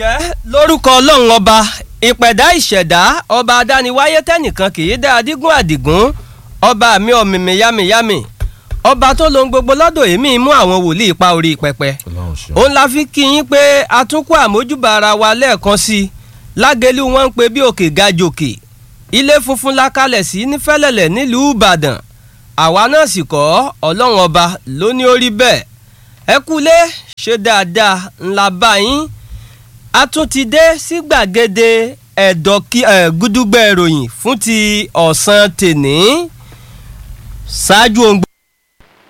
ǹjẹ́ lórúkọ ọlọ́run ọba ìpẹ̀dá ìṣẹ̀dá ọba adániwáyé tẹ́nìkan kì í dá adígún àdìgún ọba mi ọ̀mìmì yámiyámi ọba tó lohun gbogbo lọ́dọ̀ èmi mú àwọn wòlíì pa orí pẹpẹ òun la fi kí yín pé atúnkù àmójúbà ara wa lẹ́ẹ̀kan sí i lágẹ̀lú wọn ń pe bí òkè ga jòkè ilé funfun la kalẹ̀ sí nífẹ̀lẹ̀lẹ̀ nílùú ìbàdàn àwa náà sì kọ́ ọlọ́run ọba ló ní ó rí bẹ́ẹ̀ ẹ kúlé ṣe dáadáa ńlá bá yín a tún ti dé sí gbàgede ẹ̀dọ̀kí gúdúgbẹ̀ ìròyìn fún ti ọ̀sán tèní ṣáájú ohun gbogbo.